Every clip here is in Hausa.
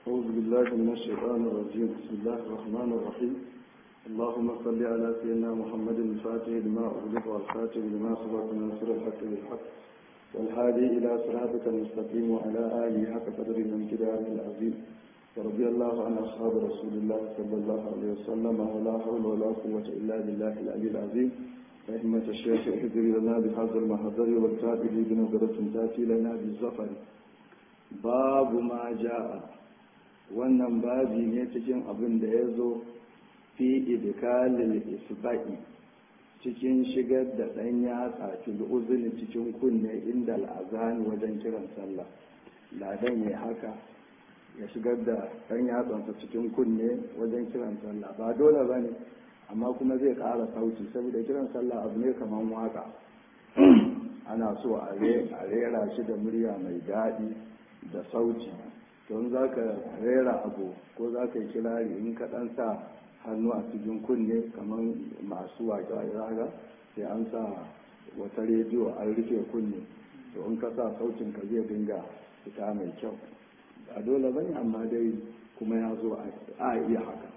أعوذ بالله من الشيطان الرجيم بسم الله الرحمن الرحيم اللهم صل على سيدنا محمد الفاتح لما أغلق والخاتم لما سبق ناصر الحق بالحق والهادي إلى صراطك المستقيم وعلى آله حق قدر من كتابه العظيم ورضي الله عن أصحاب رسول الله صلى الله عليه وسلم ولا حول ولا قوة إلا بالله العلي العظيم رحمة الشيخ احذر لنا بهذا المحضر والتابع بنظرة تأتي لنا بالزفر باب ما جاء wannan babi ne cikin abin da ya zo fi idkalil isba'i cikin shigar da ɗan yatsa fil uzuni cikin kunne inda al'azani wajen kiran sallah ladan ya haka ya shigar da ɗan yatsansa cikin kunne wajen kiran sallah ba dole ba ne amma kuma zai ƙara sauti saboda kiran sallah abu ne kamar waka ana so a rera shi da murya mai daɗi da sauti don za ka rera abu ko za ka yi kirari in ka ɗan sa hannu a cikin kunne kamar masu waƙe a raga sai an sa wata rediyo an rufe kunne to in ka sa sautin ka zai dinga fita mai kyau a dole bane amma dai kuma ya zo a iya haka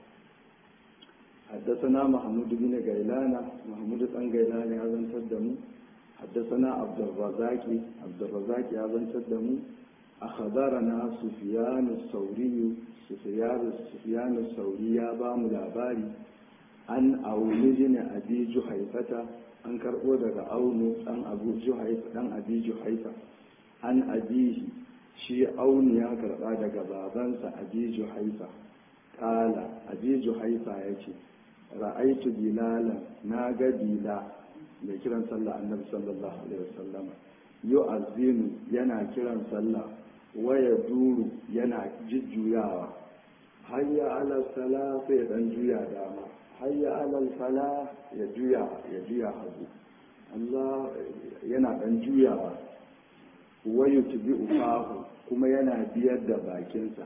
حدثنا محمود بن غيلان محمود بن غيلان يا زن تدمو حدثنا عبد الرزاق عبد الرزاق يا زن تدمو أخبرنا سفيان الثوري سفيان سفيان الثوري يا بام لاباري عن أول بن أبي جحيفة an karɓo daga aunu ɗan abu juhaifa ɗan abi juhaifa an abihi shi aunu ya karɓa daga babansa abi juhaifa ƙala abi juhaifa ya ce ra'aitu bilala na ga bila mai kiran sallah annabi sallallahu alaihi wasallam yu'azzinu yana kiran sallah waya duru yana jujjuyawa hayya ala sala sai dan juya dama hayya ala sala ya juya ya juya hagu Allah yana dan juyawa wayu tubi ufahu kuma yana biyar da bakinsa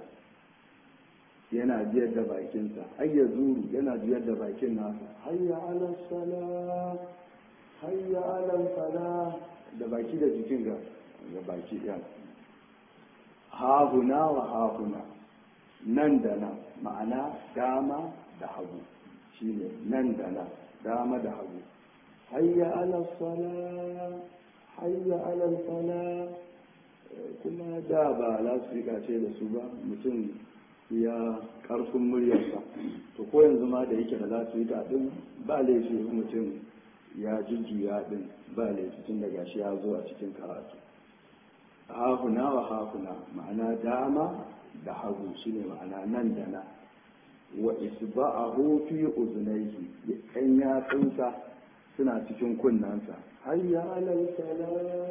yana biyar da bakinsa hayya zuru yana biyar da bakin nasa hayya ala sala hayya ala sala da baki da jikin ga baki ɗaya hahuna wa hahuna nan da nan ma'ana dama da hagu shine nan da nan dama da hagu hayya ala sala hayya ala sala kuma da ba lasfika ce da su ba mutum ya karfin muryarsa to ko yanzu ma da yake da lasfika din ba laifi mutum ya jujjuya din ba laifi tun daga shi ya zo a cikin karatu hahuna wa hahuna ma'ana dama da hagu shine ma'ana nan da na wa isba'ahu fi uzunaihi kan yatsunsa suna cikin kunnansa hayya alal sala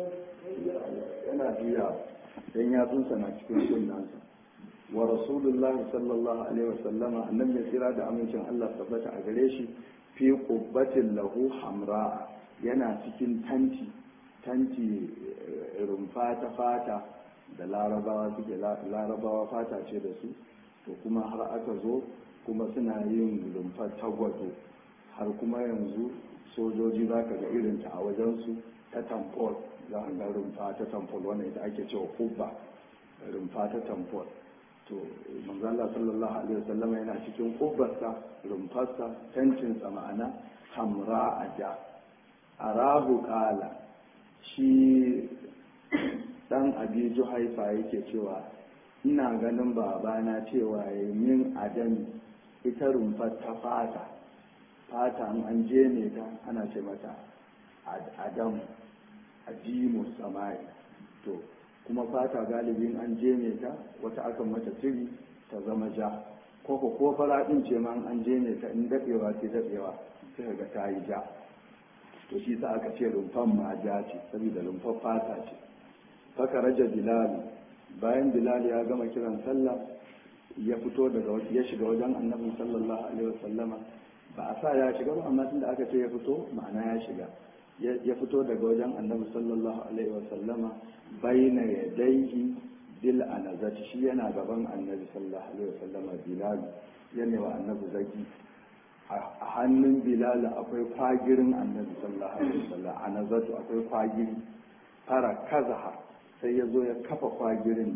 yana juya dan yatsunsa na cikin kunnansa wa rasulullah sallallahu alaihi wa sallama annabi ya tsira da amincin Allah tabbata a gare shi fi qubbatin lahu hamra yana cikin tanti tanti rumfa ta fata da larabawa suke larabawa fata ce da su to kuma har aka zo kuma suna yin rumfar tagwato har kuma yanzu sojoji za ka ga irinta a wajensu ta tamfol za a ga rumfa ta tamfol wannan ita ake cewa kubba rumfa ta tamfol to manzala sallallahu alaihi wasallam yana cikin kubbarsa rumfarsa tancinsa ma'ana hamra a ja arahu kala shi dan abi juhaifa yake cewa ina ganin babana cewa ya min adam ita rumfar ta fata fata an je ne ta ana ce mata adam adimu samai to kuma fata galibin an je ne ta wata akan mata tiri ta zama ja ko ko fara din ce ma an je ne ta in dadewa ce dadewa sai ga ta yi ja to shi sa aka ce rumfan ma ja ce saboda rumfar fata ce faka raja bilal bayan bilal ya gama kiran sallah ya fito daga ya shiga wajen annabi sallallahu alaihi wasallama ba a sa ya shiga ba amma tunda aka ce ya fito ma'ana ya shiga ya fito daga wajen annabi sallallahu alaihi wasallama baina yadayhi bil anazati shi yana gaban annabi sallallahu alaihi wasallama bilal yana wa annabi zaki a hannun bilal akwai kwagirin annabi sallallahu alaihi wasallam anazatu akwai kwagiri fara kazaha sai ya zo ya kafa kwagirin nan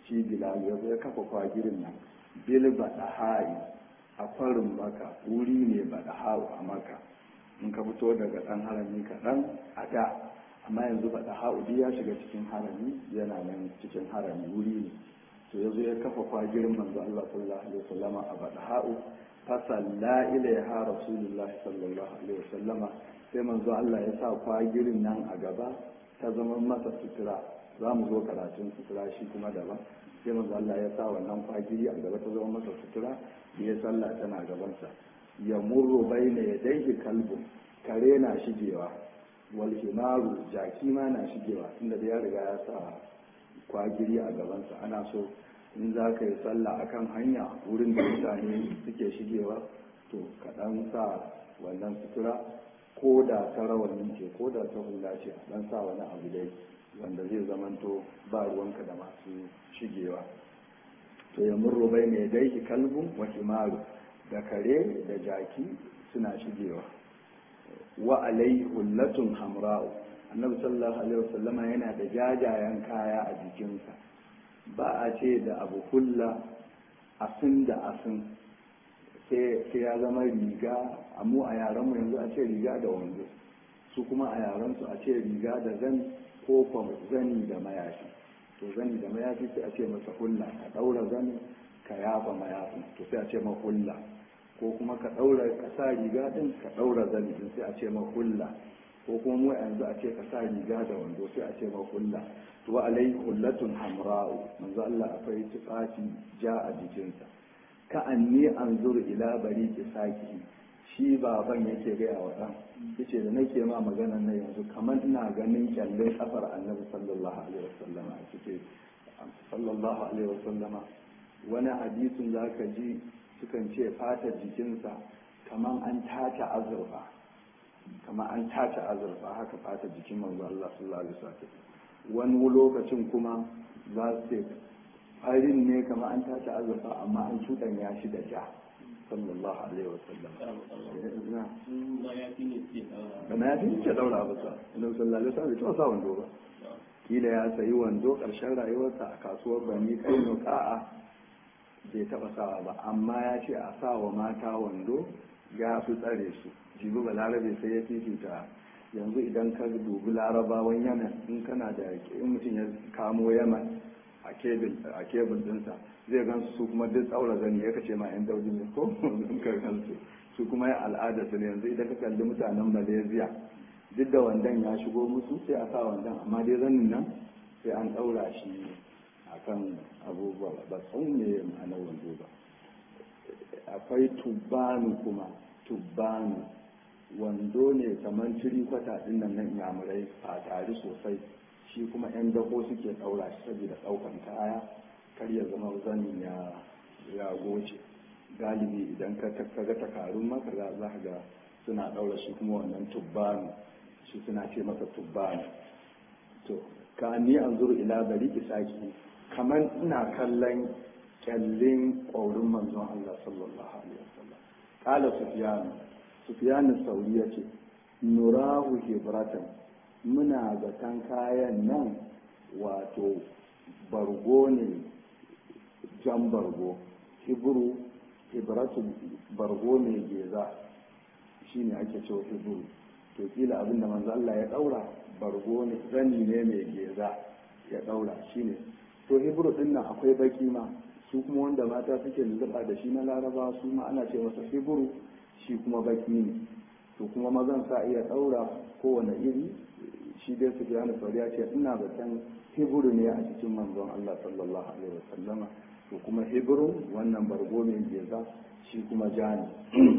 shi bilal ya zo ya kafa kwagirin nan bil badahai a kwarin maka wuri ne badahau a maka in ka fito daga dan harami kaɗan a da amma yanzu badahau duk ya shiga cikin harami yana nan cikin harami wuri ne to ya zo ya kafa kwagirin manzo Allah sallallahu alaihi wasallama a badahau fasalla ilaiha rasulullah sallallahu alaihi wasallama sai manzo Allah ya sa kwagirin nan a gaba ta zama masa sutura za mu zo karatun sutura shi kuma daban sai manzo Allah ya sa wannan kwagiri a gaba ta zama masa sutura ya sallah tana gabansa ya murro baina yadayhi kalbu kare na shigewa wal himaru jaki ma na shigewa inda da ya riga ya sa kwagiri a gabansa ana so in za ka yi sallah akan hanya wurin da mutane suke shigewa to kaɗan sa wannan sutura ko da ta rawanin ce ko da ta hula ce dan sa wani abu dai wanda zai zamanto ba ruwanka da masu shigewa to ya murro bai mai daiki kalbun wa himaru da kare da jaki suna shigewa wa alai hullatun hamra'u annabi sallallahu alaihi wasallama yana da jajayen kaya a jikinsa ba a ce da abu hulla asin da asin sai ya zama riga mu a yaranmu yanzu a ce riga da wando su kuma a yaransu a ce riga da zani ko kuma zani da mayafi to zani da mayafi sai a ce masa hulla ka daura zani ka yafa mayafin to sai a ce ma hulla ko kuma ka daura ka sa riga din ka daura zani din sai a ce ma hulla ko kuma mu yanzu a ce ka sa riga da wando sai a ce ma hulla to wa alai hullatun hamra'u manzo Allah akwai tufafi ja a jikinsa ka anni anzur ila bari saki shi baban yake gaya wa ɗan yace da nake ma maganar nan yanzu kamar ina ganin kyallin kafar annabi sallallahu alaihi wasallama a cike sallallahu alaihi wasallama wani hadisin za ka ji sukan ce fatar jikinsa kamar an tace azurfa kamar an tace azurfa haka fatar jikin manzo Allah sallallahu alaihi wasallam wani lokacin kuma za su ce farin ne kamar an tace azurfa amma an cuɗanya shi da ja sallallahu alaihi wasallam da na yafi ce daura ba sa inda sallallahu alaihi wasallam bai sa wando ba kila ya sayi wando karshen rayuwarsa a kasuwar bani kai ka'a bai taba sawa ba amma ya ce a sa wa mata wando ya fi tsare su jibi ba larabe sai ya fifita yanzu idan ka dubi larabawan yaman in kana da in mutum ya kamo yaman a kebul dinsa zai gan su kuma duk tsaura zani ya kace ma yan daudi ne ko in ka gansu su kuma ya al'ada su ne yanzu idan ka kalli mutanen malaysia duk da wandan ya shigo musu sai a sa wandan amma dai zanin nan sai an ɗaura shi akan abubuwa ba san me ma'anar wando ba akwai tubbanu kuma tubbanu wando ne kamar tiri kwata din nan nan yamurai a tare sosai shi kuma yan dako suke ɗaura shi saboda ɗaukan kaya kar ya zama zanin ya ya goce galibi idan ka ga takarun maka za ka ga suna ɗaura shi kuma wannan tubbanu shi suna ce masa tubbanu to ka ni an zuru ila bari isaki kamar ina kallon kyallin ƙwaurin manzon Allah sallallahu alaihi wasallam kala sufyan sufyan sauri yace nurahu hibratan muna zaton kayan nan wato bargo ne jan bargo hibru hibratu bargo ne geza shine ake cewa hibru to kila abin da manzo Allah ya daura bargo ne zani ne mai geza ya daura shine to hibru din nan akwai baki ma su kuma wanda mata suke lulluɓa da shi na laraba su ma ana ce masa hibru shi kuma baki ne to kuma mazan sa iya daura kowane iri shi dai su biya ya ce ina zaton hibru ne a cikin manzon Allah sallallahu alaihi wasallama to kuma hibru wannan bargo mai geza shi kuma jani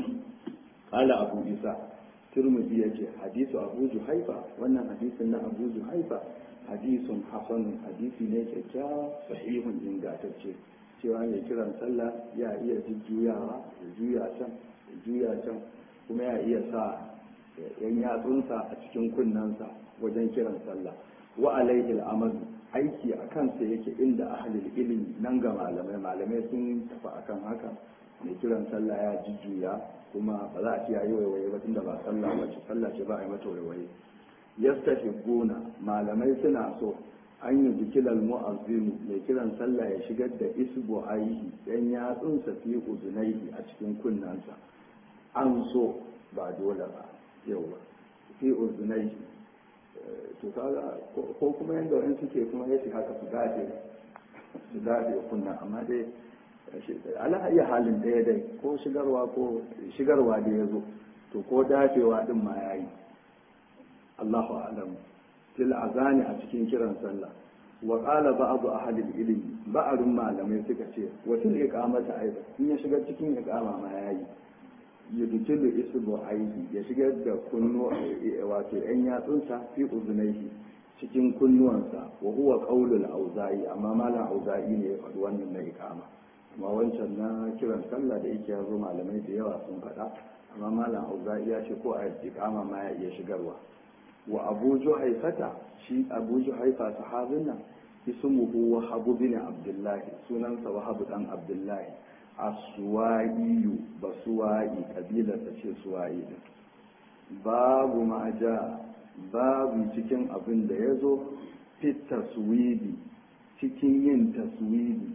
qala abu isa turmudi ya ce hadisu abu juhaifa wannan hadisin na abu juhaifa hadisun hasanun hadisi ne kyakkyawa sahihun ingantacce cewa mai kiran sallah ya iya jujjuyawa ya juya can ya juya can kuma ya iya sa yan yatsunsa a cikin kunnensa wajen kiran sallah wa alaihi al'amadu aiki a kansa yake inda ahlul ilimi nan ga malamai malamai sun tafi akan haka mai kiran sallah ya jujjuya kuma ba za a ce yayi waiwaye ba tunda ba sallah ba ce sallah ce ba a yi mata waiwaye yastahibbuna malamai suna so an yi bikilal mu'azzinu mai kiran sallah ya shigar da isbu aihi yan yatsunsa fi uzunaihi a cikin kunnansa an so ba dole ba yawa fi uzunaihi to kaga ko kuma yanda wani suke kuma ya shi haka su dace su dace kunna amma dai ala iya halin daya dai ko shigarwa ko shigarwa da ya zo to ko dafewa din ma yayi Allahu a'lam fil azani a cikin kiran sallah wa qala ba'd ahli ilmi ba'arun malamai suka ce wa fil iqamati aidan in ya shiga cikin iqama ma yayi yudkilu isbu aihi ya shigar da kunnu wato yan yatsunsa fi uzunaihi cikin kunnuwansa wa huwa qaulul auza'i amma malam auza'i ne ya faɗi wannan na iqama amma wancan na kiran sallah da yake yazo malamai da yawa sun faɗa amma malam auza'i ya ce ko a iqama ma ya iya shigarwa wa abu juhaifata shi abu juhaifa sahabin nan ismuhu wahab bin abdullah sunansa wahab dan abdullah as-suwa'iyu basuwa'i kabilar ta ce suwa'i din babu ma ja babu cikin abin da ya zo fit taswidi cikin yin taswidi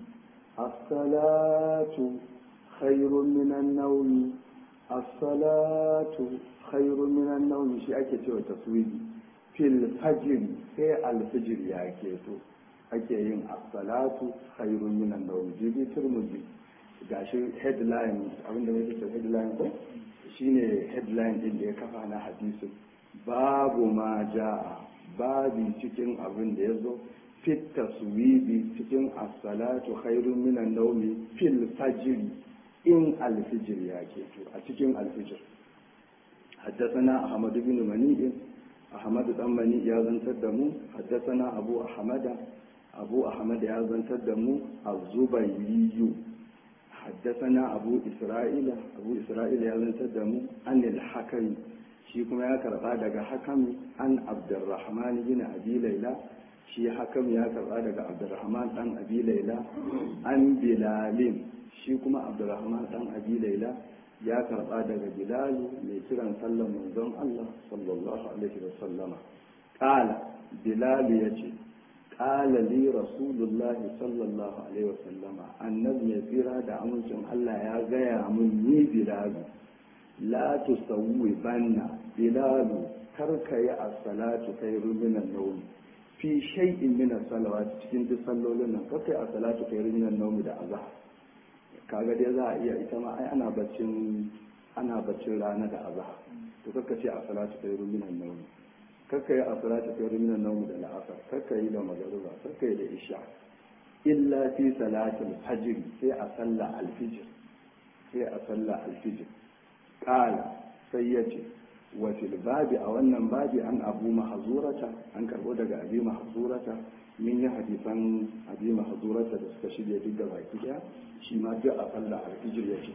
as-salatu khairun minan nawmi as-salatu khairun minan nawmi shi ake cewa taswidi fil fajr sai al-fajr ya keto ake yin as-salatu khairun minan nawmi jibi turmuzi gashi headline abinda mai ce headline ko shine headline din da ya kafa na hadisin babu ma ja'a babi cikin abin da ya zo fit taswibi cikin as-salatu khairun minan nawmi fil fajr in al-fajr ya keto a cikin al-fajr حدثنا أحمد بن منيع أحمد بن منيع يا زنتدمو حدثنا أبو أحمد أبو أحمد يا زنتدمو الزبيري حدثنا أبو إسرائيل أبو إسرائيل يا زنتدمو عن الحكم shi kuma ya karba daga hakam an abdurrahman bin abi laila shi hakam ya karba daga abdurrahman dan abi laila an bilalin shi kuma abdurrahman dan abi laila ya karba daga bilalu mai kiran sallan manzon Allah sallallahu alaihi wa sallama qala bilalu yace qala li rasulullah sallallahu alaihi wa sallama annabi mai tsira da amincin Allah ya gaya mun ni bilalu la tusawwi banna bilalu karka yi as-salatu khairu min an-nawm fi shay'in min as-salawat cikin duk sallolin nan karka yi as-salatu khairu min an-nawm da azhar kaga dai za a iya ita ma ai ana baccin ana baccin rana da azhar to karka ce as-salatu khairu min an-nawm karka yi as-salatu khairu min an-nawm da al-asr karka yi da magruba karka yi da isha illa fi salatil fajr sai a sallah al-fajr sai a sallah al-fajr qala sai yace wa fil babi a wannan babi an abu mahzurata an karbo daga abi mahzurata min yi hadisan abi mahzurata da suka shirya duk da baki daya shi ma duk a sallah al-fajr yace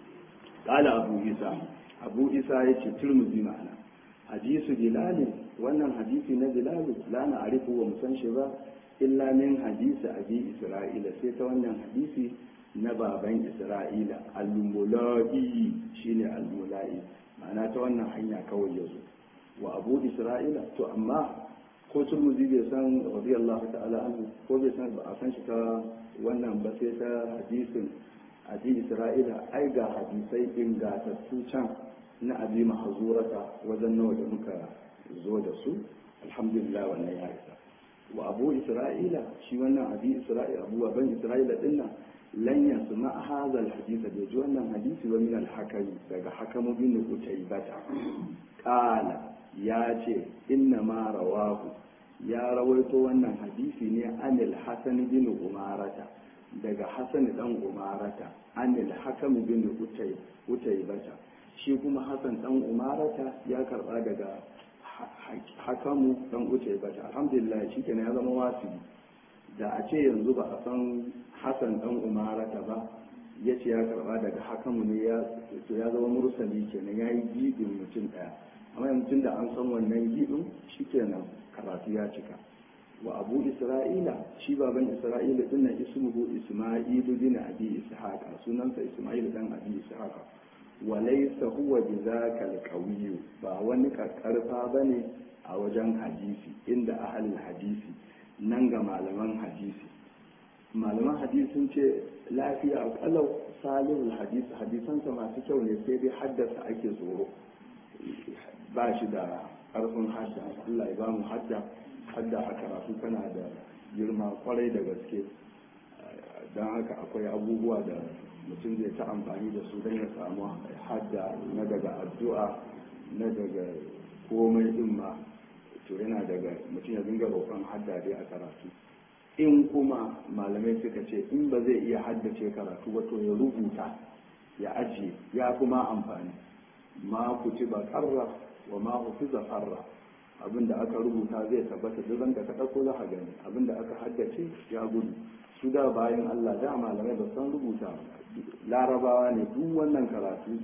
qala abu isa abu isa yace turmuzi ma'ana hadisu bilal wannan hadisi na bilal la na arifu wa musan shi ba illa min hadisi abi isra'ila sai ta wannan hadisi na baban isra'ila al-mula'i shine al-mula'i ma'ana ta wannan hanya kawai yazo wa abu isra'ila to amma ko turmuzi bai san radiyallahu ta'ala anhu ko bai san ba a san shi ta wannan ba sai ta hadisin abi isra'ila ai ga hadisai ingatattu can na abi mahzurata wajen nawa da muka zo da su alhamdulillah wannan ya isa wa abu isra'ila shi wannan abi isra'ila abu ban isra'ila dinnan lan yasma hadha alhadith da ji wannan hadisi wa min alhakami daga hakamu bin utaybata qala ya ce inna ma rawahu ya rawaito wannan hadisi ne anil hasan bin umarata daga hasan dan umarata anil hakam bin utay utaybata shi kuma hasan dan umarata ya karba daga hakamu dan utaybata alhamdulillah shikenan ya zama wasibi da a ce yanzu ba a san hasan dan umarata ba ya ce ya karba daga hakamu ne ya zama mursali kenan ya yi gibin mutum daya amma yanzu da an san wannan gibin shikenan karatu ya cika wa abu isra'ila shi baban isra'ila din nan ismuhu isma'ilu bin abi ishaqa sunansa isma'il dan abi ishaqa wa laysa huwa bidhaka alqawiy ba wani karfa bane a wajen hadisi inda ahlul hadisi nan ga malaman hadisi malaman hadisi sun ce lafiya kalau salihul hadisi hadisansa masu kyau ne sai dai haddasa ake tsoro ba shi da ƙarfin hadda Allah ya ba mu hadda hadda a karatu tana da girma kwarai da gaske don haka akwai abubuwa da mutum zai ta amfani da su don ya samu hadda na daga addu'a na daga komai din ma to yana daga mutum ya dinga roƙon hadda dai a karatu in kuma malamai suka ce in ba zai iya haddace karatu ba to ya rubuta ya ajiye ya kuma amfani ma ci ba karra wa ma hufiza farra abinda aka rubuta zai tabbata duk ranka ka ɗauko za a gani abinda aka haddace ya gudu su da bayan Allah da malamai ba san rubuta larabawa ne duk wannan karatu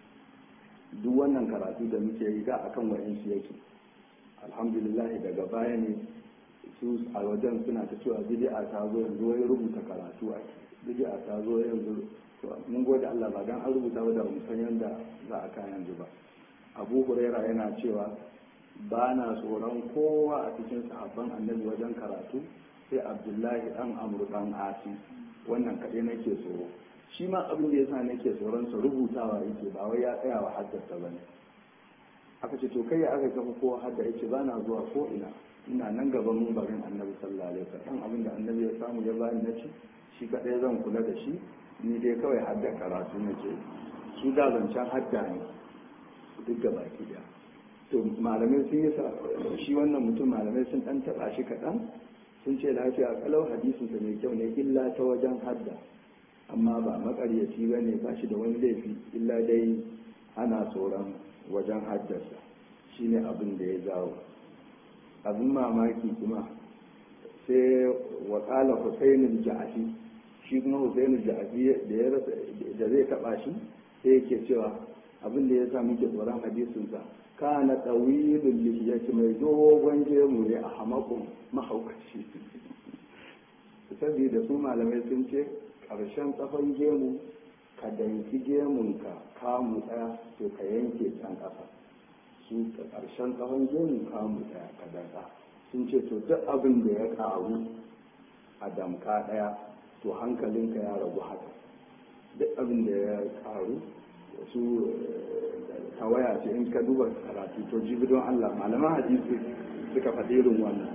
duk wannan karatu da muke yi da akan wa'insu yake alhamdulillah daga baya ne su a wajen suna ta cewa bid'a ta zo yanzu wai rubuta karatu a bid'a ta zo yanzu mun gode Allah ba dan an rubuta ba da mu san yanda za a kai yanzu ba Abu Huraira yana cewa ba na tsoron kowa a cikin sahabban annabi wajen karatu sai Abdullahi dan Amr dan Asi wannan kaɗai nake tsoro shi ma abin da yasa nake tsoron sa rubutawa yake ba wai ya tsaya wa haddasa bane aka ce to kai ya aka kafa kowa hadda yake ba na zuwa ko ina ina nan gaban mumbarin annabi sallallahu alaihi wasallam abin da annabi ya samu ya bani na ci shi kadai zan kula da shi ni dai kawai hadda karatu nake su da zancen hadda ne duk da baki da to malamai sun yi shi wannan mutum malamai sun dan taba shi kaɗan sun ce lafiya kalau hadisin sa mai kyau ne illa ta wajen hadda amma ba makaryaci ba ne ba shi da wani laifi illa dai ana tsoron wajen haddasa shine abin da ya jawo abin mamaki kuma sai wakala husainul ja'afi shi kuma husainul ja'afi da ya rasa da zai taba shi sai yake cewa abin da ya sa muke tsoron hadisinsa kana tsawilul lihiyati mai dogon gemu ne a hamakun mahaukaci saboda su malamai sun ce ƙarshen tsafon gemu ka danki gemunka kamu ɗaya to ka yanke can ƙasa su ƙarshen tsawon gemu kamu ɗaya ka danka sun ce to duk abin da ya ƙaru a damka ɗaya to hankalinka ya ragu haka duk abin da ya ƙaru su tawaya ce in ka duba karatu to jibi don Allah malaman hadisi suka faɗi irin wannan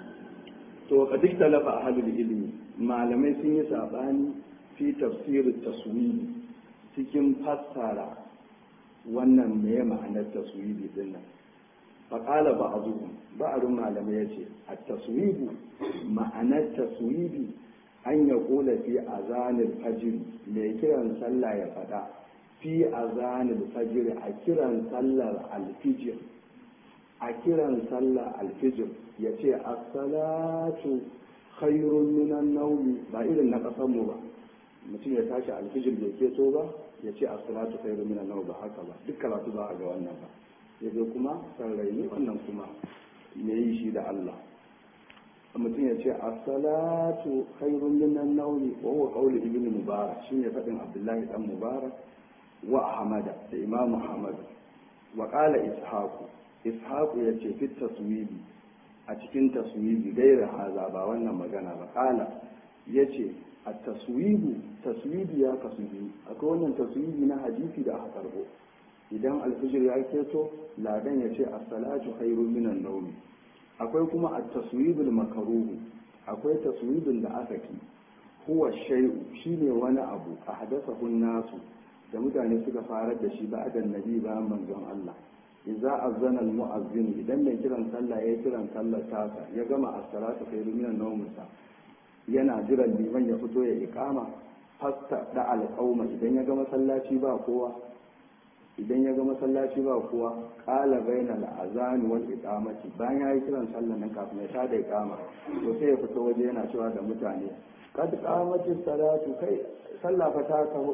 to ka duk talafa a halin ilimi malamai sun yi saɓani fi tafsirin taswiri cikin fassara wannan me ma'anar taswiri din nan faƙala ba a zuwa ba'arin malamai ya ce a taswibu ma'anar taswibi an ya kula fi azanin fajiri mai kiran sallah ya faɗa fi azanin fajiri a kiran sallar alfijir a kiran sallar alfijir ya ce assalatu khairun minan naumi ba irin na ƙasarmu ba mutum ya tashi alfijir bai keto ba ya ce assalatu khairun minan naumi ba haka ba duk karatu ba a ga wannan ba ya zo kuma sarrai ne wannan kuma me yi shi da Allah mutum ya ce as-salatu khairun minan nawmi wa huwa qawlu ibn mubarak shine fadin abdullahi dan mubarak wa ahmada da imam ahmad wa qala ishaqu ishaqu yace fi taswibi a cikin taswibi gaira haza ba wannan magana ba qala yace at-taswibu taswibi ya kasu biyu akwai wannan taswibi na hadisi da aka karbo idan alfijir ya keto ladan ya ce as-salatu khairun minan nawmi akwai kuma at-taswibul makaruhu akwai taswibin da aka ki huwa shay'u shine wani abu a hadasahu nasu da mutane suka farar da shi ba da nabi ba manzon Allah idza azana al-mu'azzin idan mai kiran sallah ya kiran sallar tasa ya gama as-salatu khairun minan nawmi yana jiran liman ya fito ya iqama fasta da al-qauma idan ya ga masallaci ba kowa idan ya ga masallaci ba kuwa ƙala baina al'azani wal iqamati bayan yayi kiran sallah nan kafin ya tada iqama to sai ya fito waje yana cewa da mutane kad qamati salatu kai sallah fa ta taho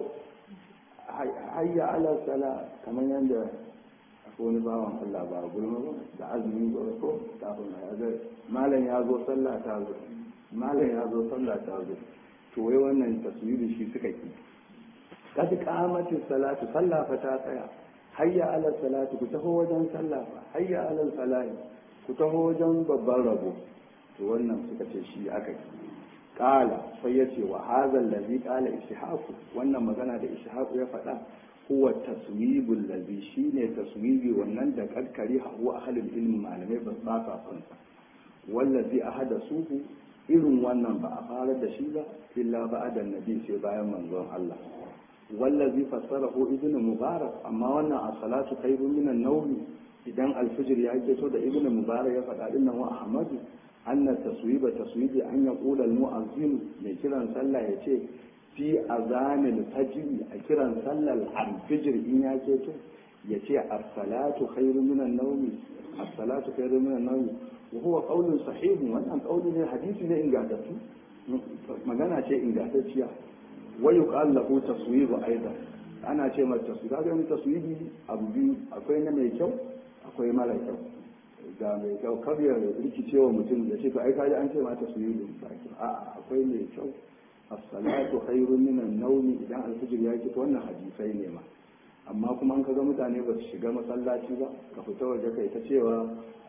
hayya ala sala kamar yanda akwai wani bawan Allah ba gulma ba da azumi ba ko kafin ya ga malam ya zo sallah ta zo malam ya zo sallah ta zo to wai wannan taswiri shi suka ki kad qamatis salatu sallah fa ta tsaya hayya ala salatu ku taho wajen sallah fa hayya ala salahi ku taho wajen babban rabo to wannan suka ce shi aka yi kala sai ya ce wa hazal ladhi qala ishaqu wannan magana da ishaqu ya faɗa huwa taswibul ladhi shine taswibi wannan da karkari huwa ahlul ilmi malamai ba sa sa san sa wallazi ahadasuhu irin wannan ba a fara da shi ba illa ba'da nabi sai bayan manzon Allah wallazi fassarahu ibnu mubarak amma wannan as-salatu khairun minan nawm idan al-fajr ya keto da ibnu mubarak ya faɗa dinnan wa ahmadu أن التصويب تصويب أن يقول المؤذن لكرا صلى يتي في أذان الفجر أكرا صلى الفجر إن يكيتو يتي الصلاة خير من النوم الصلاة خير من النوم وهو قول صحيح وأن قول حديث إن قادته magana ce ingantacciya wai yuqal lahu taswib aidan ana ce mata taswib kaga mai taswibi abu biyu akwai na mai kyau akwai mara kyau ga mai kyau kar ya rikice wa mutum da ce to ai kaji an ce mata su yi baki a akwai mai kyau as-salatu khairun min an-nawm idan al-fajr ya ki wannan hadisai ne ma amma kuma an kaga mutane ba su shiga masallaci ba ka fita waje kai ta cewa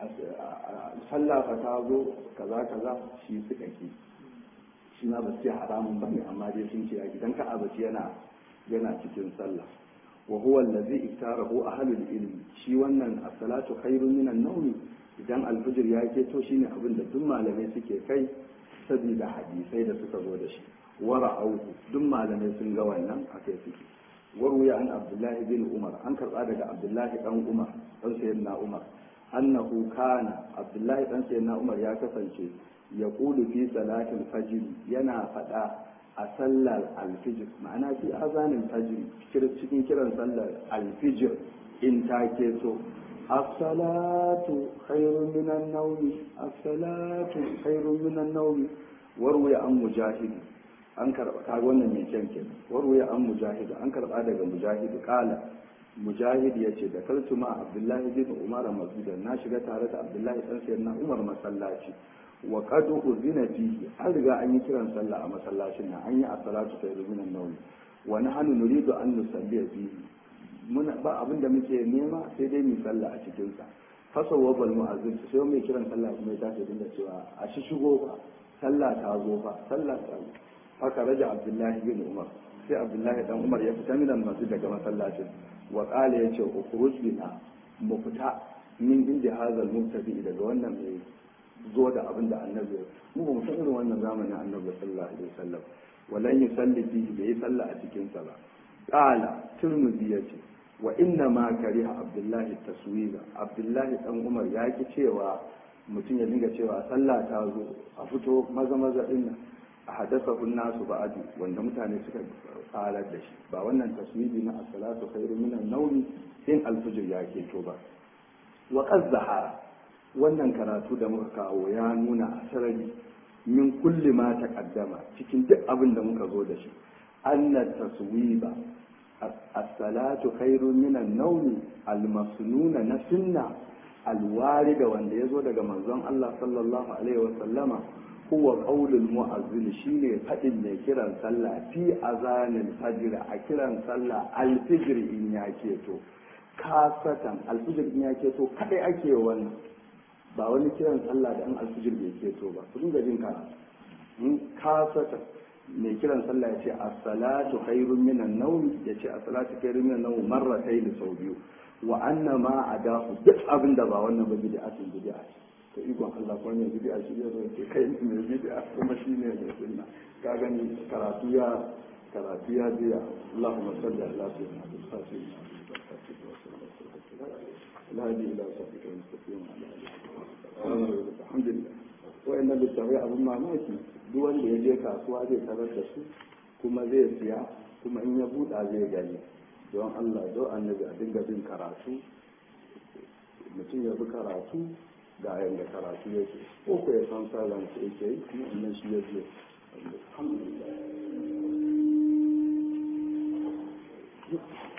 sallah fa ta zo kaza kaza shi suka ki shi ma ba su ce haramun bane amma dai sun ce idan ka abaci yana yana cikin sallah wa huwa allazi iktarahu ahlul ilmi shi wannan as-salatu khairun min an-nawm idan al-fajr ya ke to shine abin da duk malamai suke kai saboda hadisai da suka zo da shi wa ra'awhu duk malamai sun ga wannan akai suke warwaya an abdullahi bin umar an karba daga abdullahi dan umar dan sayyidina umar annahu kana abdullahi dan sayyidina umar ya kasance ya kulu fi salatil fajr yana fada a sallar alfijir ma'ana fi azanin fajr cikin kiran sallar alfijir in ta ke so as-salatu khairun minan nawmi as-salatu khairun minan nawmi warwaya an mujahid an karba kaga wannan mai kyan ke warwaya an mujahid an karba daga mujahid kala mujahid yace da kaltu ma abdullahi bin umar masjidan na shiga tare da abdullahi dan sayyidina umar masallaci wa qad uzina fihi an riga an yi kiran sallah a masallacin nan an yi as-salatu ta minan nawm wa nahnu nuridu an nusalli fihi muna ba abin da muke nema sai dai mu sallah a cikin sa fasawa bal mu'azzin sai mai kiran sallah kuma ya tashi dinga cewa a shi shigo fa sallah ta zo fa sallah ta zo haka raja abdullahi bin umar sai abdullahi dan umar ya fita minan masjid daga masallacin wa qala yace ukhruj bina mu fita min inda hazal mubtadi daga wannan mai zo da abin da annabi mu ba mu san irin wannan zamanin annabi sallallahu alaihi wasallam walan yusalli fihi bai salla a cikin sa ba qala turmuzi yace wa inna ma kariha abdullahi taswiba abdullahi dan umar ya ki cewa mutum ya dinga cewa sallah ta zo a fito maza maza din nan a hadasa nasu ba'adu wanda mutane suka farar da shi ba wannan taswibi na as-salatu khairu minan nawmi in al-fajr ya keto ba wa qad wannan karatu da muka kawo ya nuna a sarari min kulli ma taqaddama cikin duk abin da muka zo da shi anna taswiba as-salatu khairun min an-nawm al-masnuna na sunna al-warida wanda yazo daga manzon Allah sallallahu alaihi wa sallama huwa qaulul mu'azzin shine fadin mai kiran sallah fi azanil fajr a kiran sallah al-fajr in ya keto kasatan al-fajr in ya keto kadai ake wannan ba wani kiran sallah da an alfijir bai keto ba su dinga jin kana in kasata mai kiran sallah ya ce as-salatu khairun minan nawm ya ce as-salatu khairun minan nawm marratayn sau biyu wa anna ma adahu duk abin da ba wannan ba bid'atun bid'a to ikon Allah ko ne bid'a shi ne zai kai mai bid'a kuma shi ne mai sunna ka gani karatu ya karatu ya biya Allahumma salli ala sayyidina Muhammad الهادي الى صراطك المستقيم وعلى اله alhamdulillah wayannan littafai abin mamaki duk wanda ya je kasuwa zai tarar da su kuma zai siya kuma in ya buɗa zai gani don Allah don annabi a dinga bin karatu mutum ya bi karatu ga yadda karatu yake ko ko ya san sauran su yake yi kuma wannan shi ya je alhamdulillah